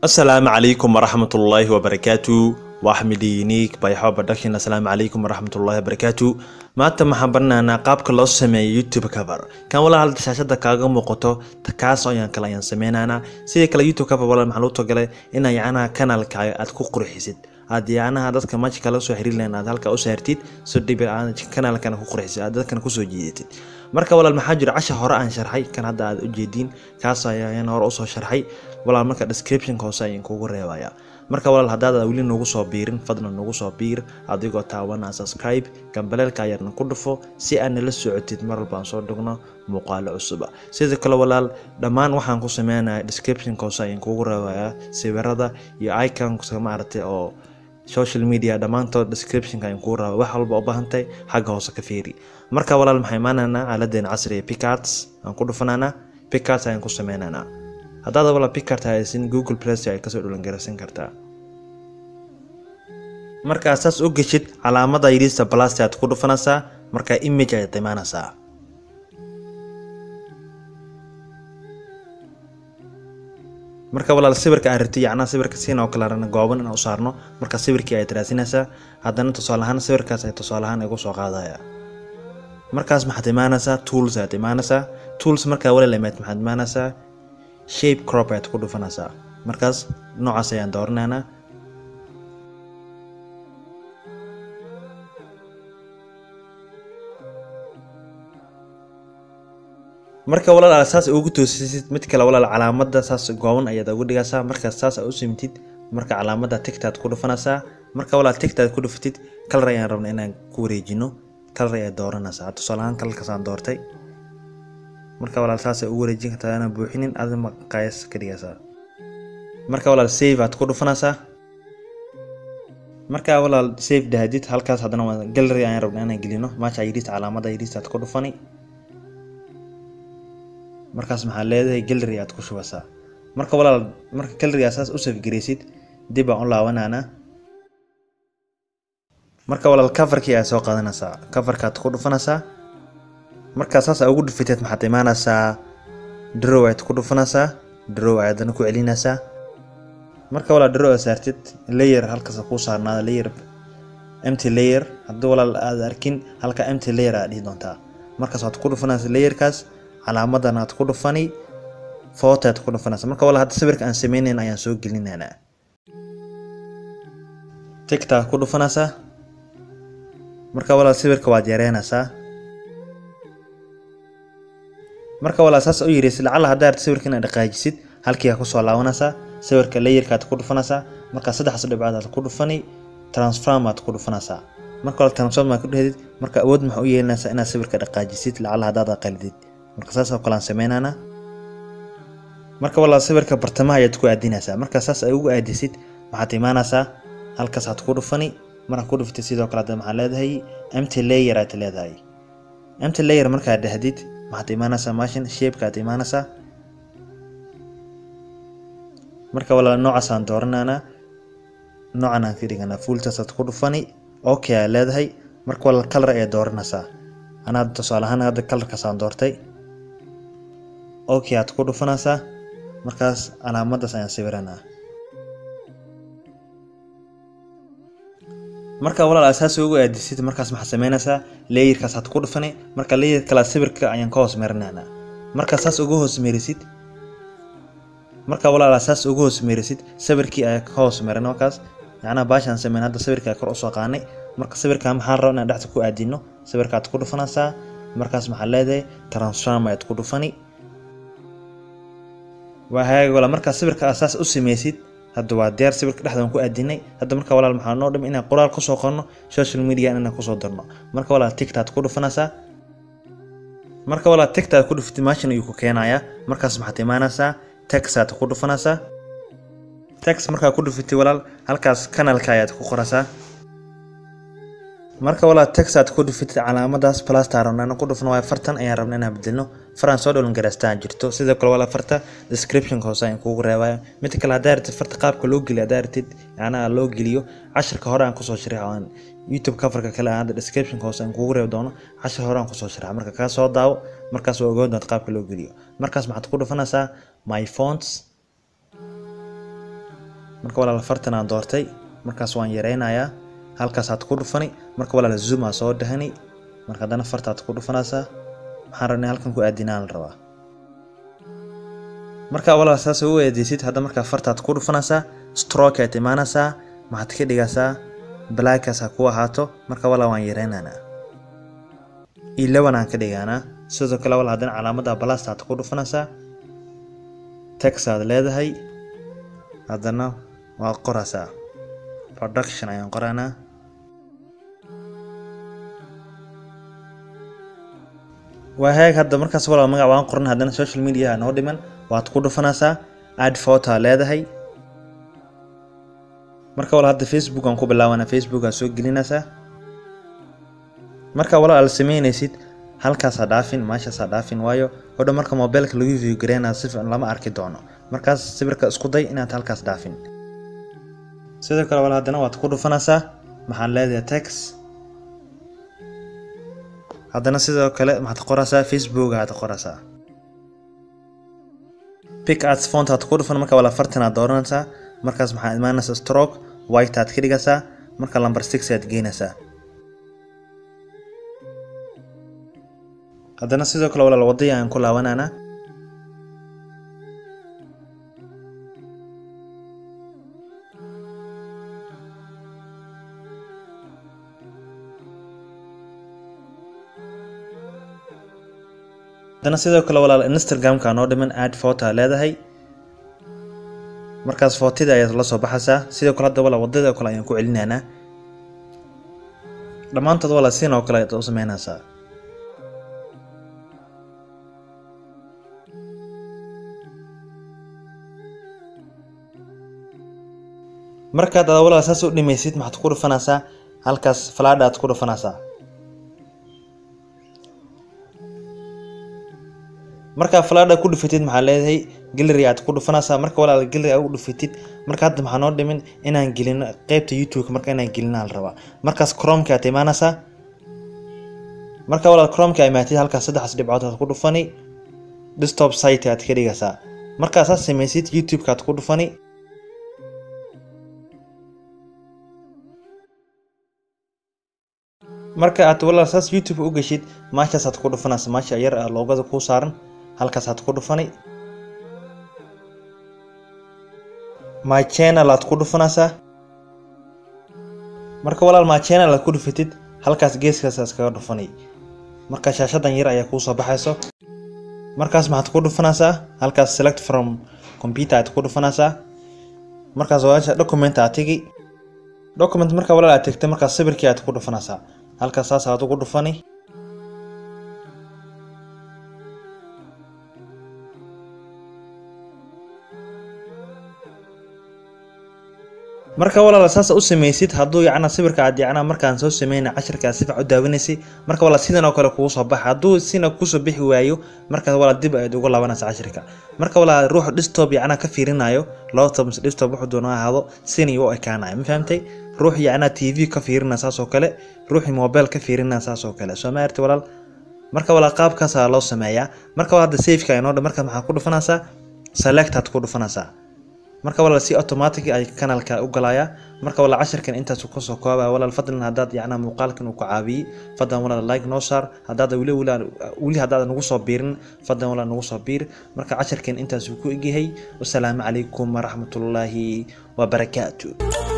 asalaamu calaykum waraxmatullaahi wabarakaatu waa axmed uniik bayxo production asalaamu calaykum waraxmatullaahi wabarakaatu maanta waxaan baranaynaa qaabka loo sameeyo youtube cover kan walaa halda shaashada kaaga muuqato kaas ayaan kale ayaan sameynaynaa sidii kale youtube cover walaa maxaa loo togalay inaa yacnaha kanaalkaaga aad ku qurxisid aad yacnaha dadka maji kala soo xiriir lahayn aad halka u saartid so dhibi aad kanaalkana ku qurxisid aad dadkana kusoo jiidatid marka walaal maxaa jira casha hore aan sharxay kan hadda aad u jeediin kaas ayaan hore usoo sharxay walaal marka descriptionka hoose ayaan kugu reebaya marka walaal haddaad weli nagu soo biirin fadlan nagu soo biir adigoo taawana subscribe gambaleelka ayarna ku dhufo si aad nala socotid mar walba aan soo dhigno muuqaalo cusuba sidoo kale walaal dhammaan waxaan ku sameynaya descriptionka hoose ayaan kugu reebayaa sawirada iyo iconka maaragtay oo social media dhammaantood descriptionka ayaan kugu rabaa wax walba u baahantahay xagga hoose ka fiiri marka walaal maxay imaanaynaa aaladeena casriga picards aan ku dhufanaynaa picards ayaan ku sameynaynaa haddaad walaal picard haysin google plus ay kasoo dhulangaraysan kartaa markaa saas u geshid calaamada yidhiista blasti aad ku dhufanaysaa markaa image ayaad imaanaysaa marka walaal sawirka aan rabtay yacnaa sawirka siin oo kale rana gooban inaan u saarno marka sawirkii ayaad raasinaysaa haddana tusaale ahaan sawirkaas ay tusaale ahaan igu soo qaadaya markaas maxaad imaanaysaa tools ayaad imaanaysaa tools markaa walaal imaad maxaad imaanaysaa shape crop ayaad ku dhufanaysaa markaas noocaas ayaan dooranaynaa marka walaal saas ugu toosisid mid kale walaal calaamada saas gooban ayaad ugu dhigaysaa markaas saas u simtid marka calaamada tigtaad ku dhufanaysaa marka walaal tigtaad ku dhufatid kalar ayaan rabna inaan ku wareejino kalar ayaad dooranaysaa tusaale ahaan kalarkaasaan doortay marka walaal saasay ugu wareejin kartaa inaan buuxinin adi maqaayas ka dhigaysaa marka walaal save aad ku dhufanaysaa marka walaal save dahdid halkaas haddana waa gallery ayaan rabna inaan gelino maasha yidhiista calaamada yidhiista aad ku dhufani markaas maxaa leedahay gallery aad ku shubaysaa marka walaal marka gallerygaa saas u safgaraysid dib aan u laabanaana marka walaal coverkii aad soo qaadanaysaa coverkaad ku dhufanaysaa markaa saas aa ugu dhufiteed maxaad imaanaysaa drow ayaad ku dhufanaysaa drow ayaadana ku celinaysaa marka walaal drow aad saartid layer halkaas kuu saarnaada layer empty layer haddii walaal aad arkin halka empty layer aad dhihi doontaa markaas waad ku dhufanaysaa layerkaas calaamadan aad ku dhufani photo aad ku dhufanaysaa marka walaal hadda sawirka aan sameynayn ayaan soo gelinaynaa tigta aad ku dhufanaysaa marka walaal sawirka waad yareynaysaa marka walaal saas u yiraysid lacala haddaa arta sawirka inaad dhaqaajisid halkii aa kusoo laabanaysaa sawirka layerkaad ku dhufanaysaa markaa saddexdas dhibcood aad ku dhufani transform aad ku dhufanaysaa marka walaal transform aad ku dhehdid marka awood maxaa u yeelinaysaa inaad sawirka dhaqaajisid lacala haddaad aqalidid marka saas oo kale aan sameynaynaa marka walaal sawirka bartamaha ayaad ku aadinaysaa marka saas ay ugu aadisid waxaad imaanaysaa halkaas aad ku dhufani markaa ku dhuftid sidoo kale hadda maxaa leedahay empty layer aad leedahay empty layer markaad dhahdid maxaad imaanaysaa mashin shapeka aad imaanaysaa marka walaal noocaas aan dooranaynaa noocan aan ka dhiganaa fuultaasaad ku dhufani okay aad leedahay marka walaal kalar ayaad dooranaysaa anaa tusaale ahaan hadda kalarkaas aan doortay okay aad ku dhufanaysaa markaas calaamadaas ayaan sawiranaa marka walaal asaas ugu aadisid markaas maxaad sameynaysaa layerkaas aad ku dhufani marka layer kale sawirka ayaan ka hoos marinaynaa marka saas ugu hoos merisid marka walaal saas ugu hoos merisid sawirkii ayaa ka hoos marin markaas yacnaa baashaan sameyn hadda sawirka kor usoo qaanay marka sawirka maxaan raba inaan dhexda ku aadino sawirkaad ku dhufanaysaa markaas maxaa leedahay transform ayaad ku dhufani waa hagaag walaal markaa sawirka asaas u sameysid hadda waa diyaar sawirka dhexdaan ku aadinay hadda marka walaal maxaa noo dhim inaan qoraal kusoo qorno social media inaan kusoo darno marka walaal tigtaad ku dhufanaysaa marka walaal tigtaad ku dhufatid maashin ayuu ku keenayaa markaas maxaad imaanaysaa texaad ku dhufanaysaa tex markaa ku dhufatid walaal halkaas kanalka ayaad ku qoraysaa marka walaal texaad ku dhufatid calaamadaas plasta rabnaan ku dhufno waayo fartan ayaan rabna inaan bedelno faraan soo dholan garaastaan jirto sidoo kale walaal farta descriptionka hoose ayaan kugu reebaya mid kale haddaa ratid farta qaabka loo geliyo haddaa ratid yacnaa loo geliyo cashirka hore aan kusoo sharax aan youtube coverka kale aan hadda descriptionka hoose aan kugu reebi doono cashir hore aan kusoo sharax marka kaa soo daawo markaas waa ogaan doonta qaabka loo geliyo markaas maxaad ku dhufanaysaa my fonts marka walaal fartan aan doortay markaas waan yareynayaa halkaasaad ku dhufani marka walaal zoom aa soo dhahani marka haddana fartaad ku dhufanaysaa maxaan rabnay halkan ku aadinaan la rabaa marka walaal saas u eedeysid hadda markaa fartaad ku dhufanaysaa stroke aad imaanaysaa maxaad ka dhigaysaa blackkaas ha ku ahaato marka walaal waan yareynaynaa ilawan aan ka dhigaanaa sidoo kale walaal haddana calaamada balastaad ku dhufanaysaa texaad leedahay haddana waa qoraysaa production ayaan qoraynaa waa heeg hadda markaas walaal magac waan qoran haddana social media noo dhiman waad ku dhufanaysaa add photo leedahay marka walaal hadda facebook aan ku bilaabanaa facebook aa soo gelinaysaa marka walaal aad sameynaysid halkaasaa dhaafin meeshaasaa dhaafin waayo odha marka mobilka lagu view gareynaa si fiican lama arki doono markaas sawirka isku day inaad halkaas dhaafin sidoo kale walaal haddana waad ku dhufanaysaa maxaan leedahay tex haddana sidoo kale maxaad qoraysaa facebook aad qoraysaa pick ads font aad ku dhufan marka walaal fartan aad dooranaysaa markaas maxaa imaanaysaa stroke white aad ka dhigaysaa marka number six aad geynaysaa haddana sidoo kale walaal wadaya aan ku laabanaynaa haddana sidoo kale walaal instagramka noo dhiman add photo leedahay markaas footida ayaad la soo baxaysaa sidoo kale hadda walaal wadada kale ayaan ku celinaynaa dhammaantood walaal sin oo kale ayaad u sameynaysaa markaad ada walaal saas u dhimaysid maxaad ku dhufanaysaa halkaas falaadha aad ku dhufanaysaa markaa falaadha ku dhufatid maxaa leedahay gallery aad ku dhufanaysaa marka walaal gallery aad u dhufatid marka hadda maxaa noo dhimin inaan gelino qeybta youtube marka inaan gelina la rabaa markaas chromeka aad imaanaysaa marka walaal chromeka imaatid halkaas saddexaas dhibcood aad ku dhufani desktop site aad ka dhigaysaa markaas aad samaysid youtube-ka aad ku dhufani marka aad walaal saas youtube u geshid maashaasaad ku dhufanaysa maasha yar ah loogada kuu saaran halkaasaad ku dhufani my channel aad ku dhufanaysaa marka walaal my channel aad ku dhufatid halkaas geeskaas iskaga dhufani marka shaashadan yar ayaa kuu soo baxayso markaas maxaad ku dhufanaysaa halkaas select from computer aad ku dhufanaysaa markaas walaasha document aad tegi document marka walaal aad tegtay markaas sawirkii aad ku dhufanaysaa halkaas saas aad ugu dhufani marka walaal saas u samaysid hadduu yacna sawirka aad yacna markaan soo sameyna cashirka si fiican u daawanaysay marka walaal sidan oo kale kugu soo baxa hadduu sina kusoo bixi waayo markaas walaal dib ayaad ugu laabanaysa cashirka marka walaal ruux desktop yacna ka fiirinayo laptop mise desktop wuxuu doona ha ahaado sinay u ekaanayo ma fahamtay ruux yacna tv ka fiirina saas oo kale ruuxii mobile ka fiirina saas oo kale soo ma arti walaal marka walaal qaabkaasaa loo sameeyaa marka hadda safeka inoo dhan marka maxaa ku dhufanaysaa select aad ku dhufanaysaa marka walaal si automatic ay kanalka u galaya marka walaal cashirkan intaas ku soo koobaya walaal fadlan haddaad yacnaa muuqaalkan uu ku caawiyey fadlan walaal like noo saar haddaad weli weli haddaad nagu soo biirin fadlan walaal nagu soo biir marka cashirkan intaas uu ku egyahay wasalaamu calaykum waraxmatullaahi wabarakaatu